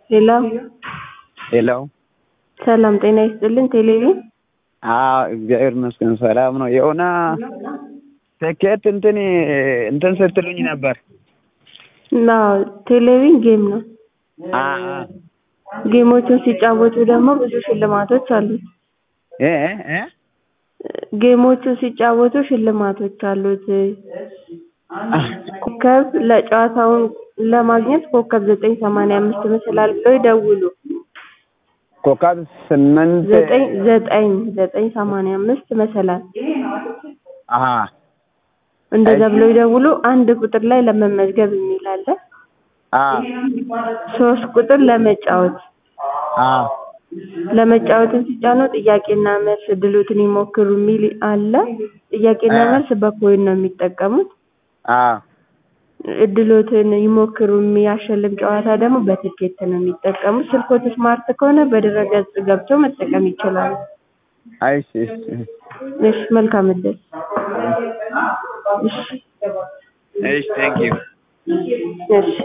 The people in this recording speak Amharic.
ሄሎ ሄሎ ሰላም ጤና ይስጥልን ቴሌቪዥን አዎ እግዚአብሔር ይመስገን ሰላም ነው። የሆነ ትኬት እንትን እንትን ስትሉኝ ነበር። እና ቴሌቪዥን ጌም ነው። አ አ ጌሞቹን ሲጫወቱ ደግሞ ብዙ ሽልማቶች አሉት። እ እ እ ጌሞቹን ሲጫወቱ ሽልማቶች አሉት። ኮከብ ለጨዋታውን ለማግኘት ኮከብ ዘጠኝ ሰማንያ አምስት ይመስላል ብለው ይደውሉ። ኮከብ ስምንት ዘጠኝ ዘጠኝ ዘጠኝ ሰማንያ አምስት መሰላል አሀ እንደዛ ብለው ይደውሉ። አንድ ቁጥር ላይ ለመመዝገብ የሚል አለ። አ ሶስት ቁጥር ለመጫወት አ ለመጫወትን ሲጫኑ ጥያቄና መልስ እድሎትን ይሞክሩ የሚል አለ። ጥያቄና መልስ በኮይን ነው የሚጠቀሙት። አ እድሎትን ይሞክሩ የሚያሸልም ጨዋታ ደግሞ በትኬት ነው የሚጠቀሙት። ስልኮት ስማርት ከሆነ በድረገጽ ገብተው መጠቀም ይችላሉ። አይ እሺ እሺ እሺ መልካም እድል። እሺ እሺ ቴንክ ዩ እሺ